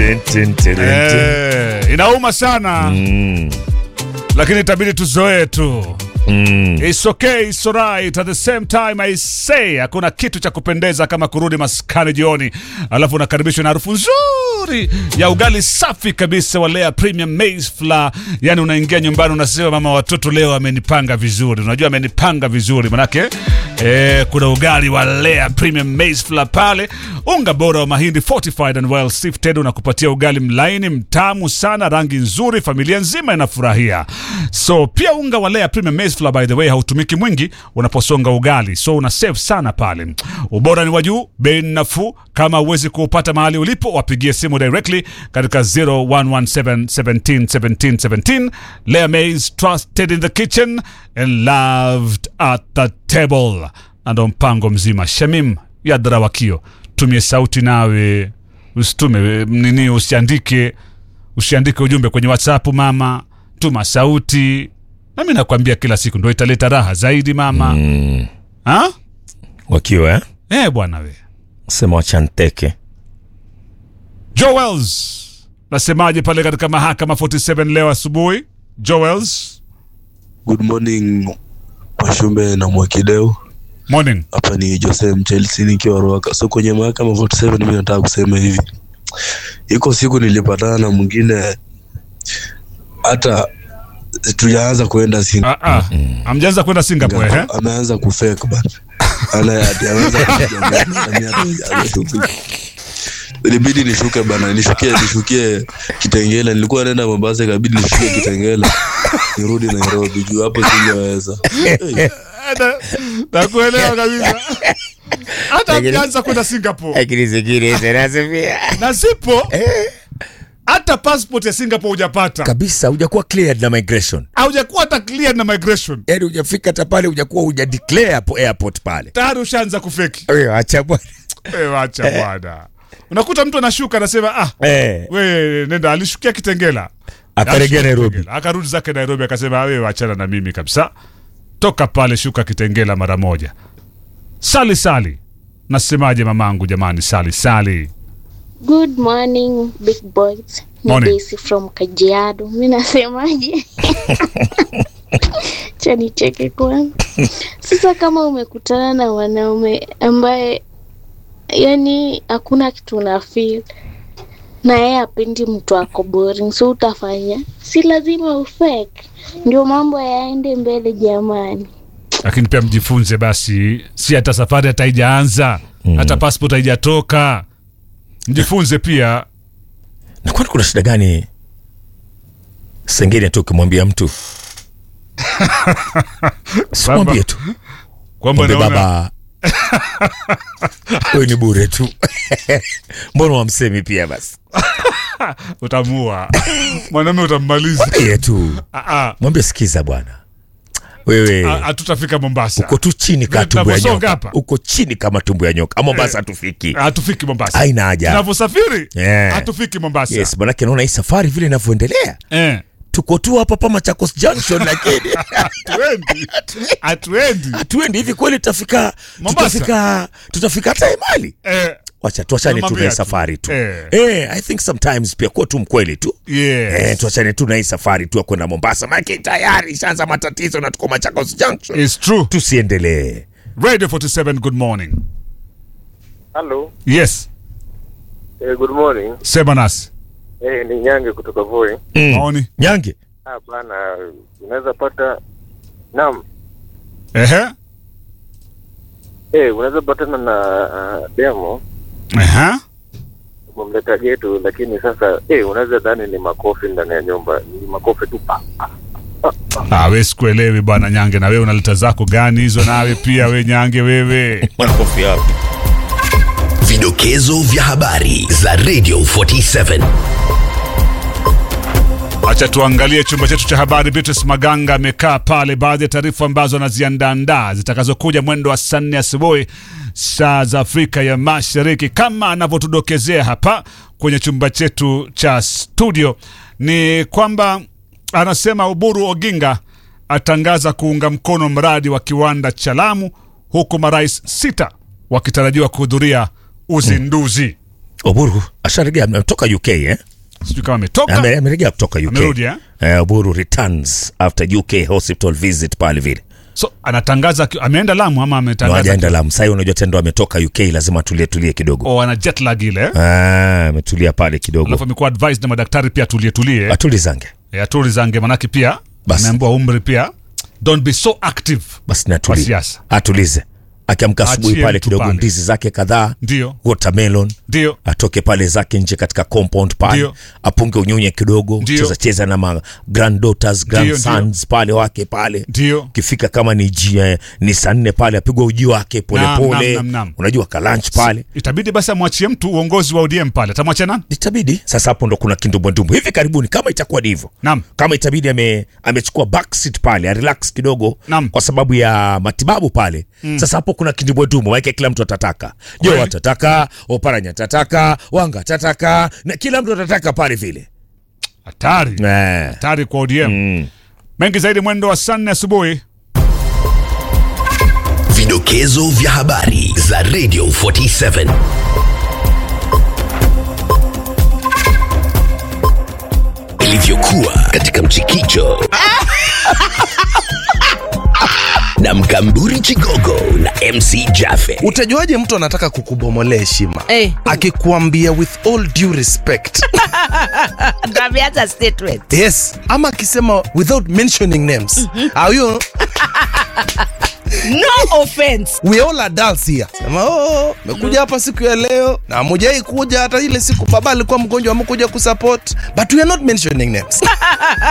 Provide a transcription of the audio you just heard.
Tin, tin, tin, tin. Eh, inauma sana Mm, lakini itabidi tuzoee tu mm. It's okay, it's alright. At the same time I say hakuna kitu cha kupendeza kama kurudi maskani jioni, alafu unakaribishwa na harufu nzuri ya ugali safi kabisa wa Lea Premium Maize Flour. Yani unaingia nyumbani unasema, mama watoto leo amenipanga vizuri. Unajua amenipanga vizuri manake eh, kuna ugali wa Lea Premium Maize Flour pale, unga bora wa mahindi fortified and well sifted, unakupatia ugali mlaini mtamu sana, rangi nzuri, familia nzima inafurahia. So pia unga wa Lea Premium Maize Flour by the way hautumiki mwingi unaposonga ugali, so una save sana pale. Ubora ni wa juu, bei ni nafuu. Kama huwezi kuupata mahali ulipo, wapigie simu directly katika 0117 17 17 17. Lea Maize trusted in the kitchen and loved at the table. Na ndo mpango mzima. Shamim Yadra Wakio, tumie sauti nawe, usitume nini, usiandike usiandike ujumbe kwenye WhatsApp mama, tuma sauti. Nami nakwambia kila siku ndo italeta raha zaidi mama. Mm. Ha? wakiwa eh? Eh bwana we. sema wachanteke Joels. Nasemaje pale katika mahakama 47 leo asubuhi? Joels. Good morning Mwashumbe na Mwakideu. Morning. Hapa ni Jose Mchelsea nikiwa Ruaka. So kwenye mahakama 47 mimi nataka kusema hivi, iko siku nilipatana na mwingine hata tujaanza kuenda Singapore, Ah ah. Amjaanza kwenda Singapore eh? ameanza kufake bana, ana ati ameanza kuja bana, na mimi hata sijaanza shughuli. Ilibidi nishuke bana, nishukie nishukie Kitengela. Nilikuwa naenda Mombasa, ikabidi nishukie Kitengela nirudi Nairobi juu hapo singeweza. Hey. Na- Nakuelewa kabisa. Hata amjaanza kwenda Singapore. lakini zingine zinasifia Na zipo hata passport ya Singapore hujapata. kabisa hujakuwa cleared na migration Haujakuwa hata clear na migration. yaani hujafika hata pale hujakuwa huja declare hapo airport pale Tayari ushaanza kufeki. Wewe acha bwana Eh, wacha bwana. Unakuta mtu anashuka anasema ah, eh we nenda alishukia Kitengela. Akarejea Alishukia Nairobi. Kitengela. Akarudi zake Nairobi akasema wewe wachana na mimi kabisa. Toka pale shuka Kitengela mara moja. Sali sali. Nasemaje mamangu jamani sali sali. Good morning big boys. Ni Morning. Daisy from Kajiado. Mi nasemaje? Cha nicheke kwanza. Sasa kama umekutana na wanaume ambaye yani hakuna kitu una feel na yeye apendi mtu ako boring, so utafanya, si lazima ufake, ndio mambo yaende mbele jamani. Lakini pia mjifunze basi, si hata safari hata haijaanza, hata passport haijatoka. Mjifunze pia. na kwani kuna shida gani sengine tu ukimwambia mtu simwambie tu Kwamba mwambie unaona baba wewe ni bure tu mbona wamsemi pia basi utamua. Mwanaume utammaliza. mwambie tu Ah ah. mwambie sikiza bwana wewe Ah, Hatutafika Mombasa. uko tu chini Vile kama tumbo ya tunavyosonga nyoka hapa. uko chini kama tumbo ya nyoka mombasa hatufiki Hatufiki Mombasa. haina haja Tunavyosafiri Yeah. hatufiki Mombasa. yes manake naona hii safari vile inavyoendelea Eh. tuko tu hapa pa Machakos Junction lakini Hatuendi. Hatuendi. hatuendi hivi kweli tutafika Mombasa. tutafika tutafika hata Emali Eh. wacha tuachane tu na Tunamwambia hii tu. safari tu Eh. eh, I think sometimes pia kuwa tu mkweli tu Yes. eh, tuachane tu na hii safari tu ya kwenda Mombasa maana tayari ishaanza matatizo na tuko Machakos Junction It's true. tusiendelee Radio 47 good morning. Hello. Yes. Eh, good morning. Sema nasi. Eh, ni Nyange kutoka Voi. mm. Maoni. Nyange Ah, bana, unaweza pata naam. Ehe. Eh, unaweza patana na uh, demo Ehe. umemleta getu, lakini sasa eh, unaweza dhani ni makofi ndani ya nyumba, ni makofi tu pa. Ah, we sikuelewi bwana Nyange, na wewe unaleta zako gani hizo? Nawe pia we Nyange, wewe mwanakofi hapo Vidokezo vya habari za Radio 47. acha tuangalie chumba chetu cha habari. Beatrice Maganga amekaa pale, baadhi ya taarifa ambazo anaziandaandaa zitakazokuja mwendo wa saa nne asubuhi saa za Afrika ya Mashariki, kama anavyotudokezea hapa kwenye chumba chetu cha studio, ni kwamba anasema Oburu Oginga atangaza kuunga mkono mradi wa kiwanda cha Lamu, huku marais sita wakitarajiwa kuhudhuria uzinduzi. Oburu asharejea ametoka UK eh? sijui kama ametoka Ame- Amerejea kutoka UK. Amerudi, eh? Eh, Oburu returns after UK hospital visit pale vile. so anatangaza aki- ameenda Lamu ama No, ametangaza hajaenda Lamu. Sasa unajua tendo ametoka UK lazima tulie tulie kidogo. o ana jet lag ile eh? Ah, ametulia pale kidogo. alafu amekuwa advised na madaktari pia tulie tulie Atulizange. ya turi zange manake pia Basi. ameambiwa umri pia don't be so active Basi Kwa natulie. siasa. Atulize. Akiamka asubuhi Achie pale mtu kidogo pale. ndizi zake kadhaa, ndio watermelon, ndio atoke pale zake nje katika compound pale Ndio. apunge unyunye kidogo Ndio. cheza cheza na ma granddaughters grandsons pale wake pale ndio ukifika kama ni jia, ni saa nne pale apigwa uji wake Naam, polepole naam, naam, naam. unajua kalunch pale itabidi basi amwachie mtu uongozi wa ODM pale atamwachia nani itabidi sasa hapo ndo kuna kindumbwendumbwe hivi karibuni kama itakuwa ni hivyo Naam. kama itabidi ame, amechukua backseat pale arelax kidogo Naam. kwa sababu ya matibabu pale sasa hapo kuna kindumbwendumbwe maake kila mtu atataka jo Kweli. atataka oparanya atataka wanga atataka na kila mtu atataka pale vile hatari eh. hatari kwa ODM mm. mengi zaidi mwendo wa saa nne asubuhi Vidokezo vya habari za Radio 47. Ilivyokuwa katika mchikicho na mkamburi Chigogo na MC Jaffe. utajuaje mtu anataka kukubomolea heshima Eh. akikuambia with all due respect Ndo ameanza statement. yes ama akisema without mentioning names Au hiyo No offense. we all adults here sema oh mekuja hapa siku ya leo na mujai kuja hata ile siku baba alikuwa mgonjwa amekuja kusupport but we are not mentioning names